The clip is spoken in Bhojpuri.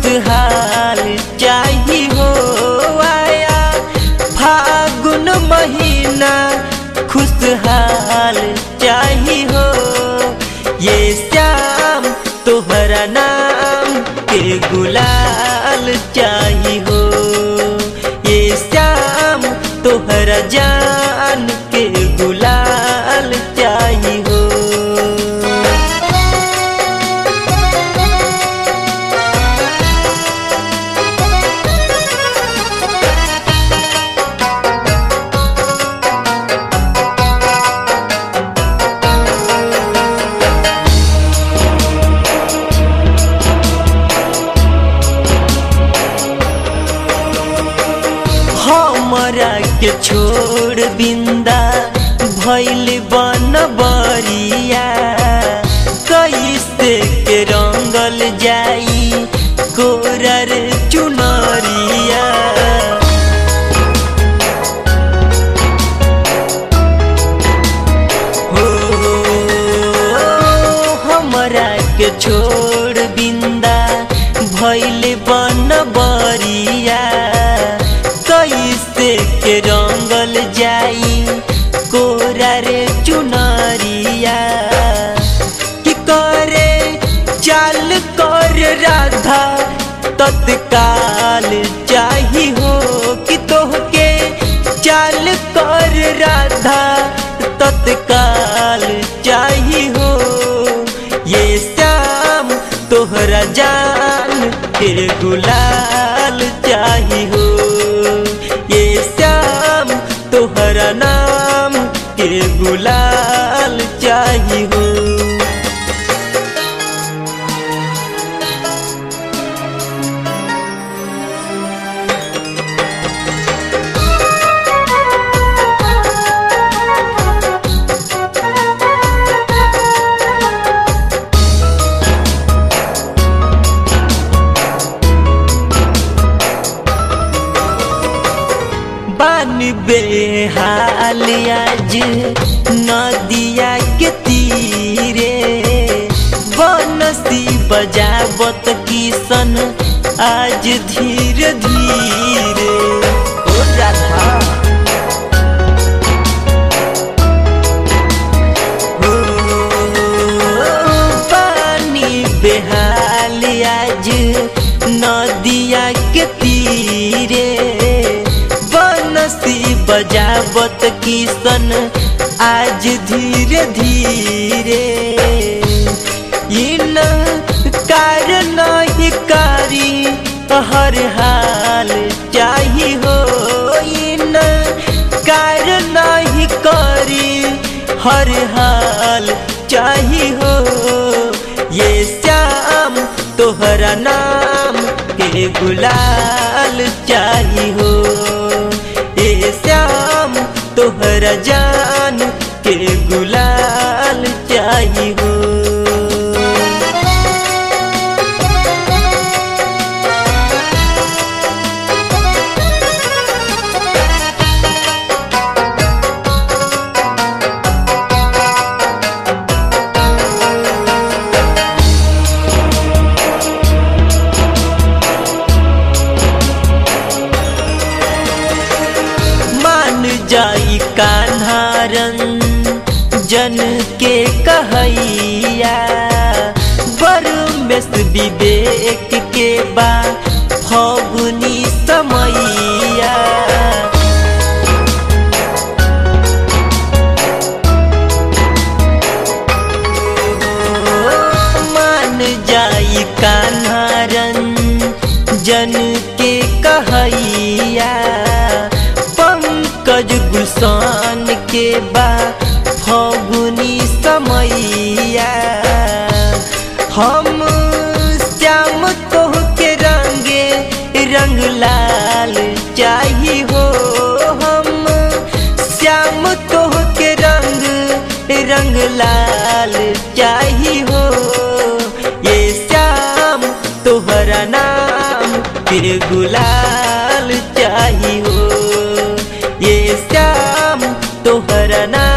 खुशहाल चाही हो आया फागुन महीना खुशहाल चाही हो ये श्याम तोहरा नाम के गुलाल चाही हो ये श्याम तोहरा जान के गुलाल चाही हो हमरा के छोड़ बिंदा भैल बन बरिया कैसे के रंगल जाई कोरर चुनरिया हो हमरा के छोड़ बिंदा भैल बन बरिया कैसे के रंगल जाई कोरा रे चुनरिया कि करे चाल कर राधा तत्काल चाही हो कि तोहके चाल कर राधा तत्काल चाही हो ये श्याम तोहरा जान के गुलाल चाही हो ये श्याम तोहरा नाम के गुलाल चाही हो बान बेहाल आज नदिया के तीरे बनसी बजावत किसन आज धीरे धीरे ओ राधा हो, पानी बेहाल आज नदिया के तीरे बनसी बजावत किसन आज धीरे धीरे इन कारण ही कारी हर हाल चाही हो इन कारण ही करी हर हाल चाही हो ये श्याम तोहरा नाम के गुलाल चाही हो ये श्याम तोहरा जान के गुलाल चाही हो मान जाई कान्हारन जन के कहैया बरमेश विवेक के बा फगुनी समैया मान जाई कान्हारन जन के कहैया पंकज गुलसान के बा फगुनी समैया हम श्याम तोह के रंगे रंग लाल चाही हो हम श्याम तोह के रंग रंग लाल चाही हो ये श्याम तोहरा नाम के गुलाल चाही हो ये श्याम तोहरा नाम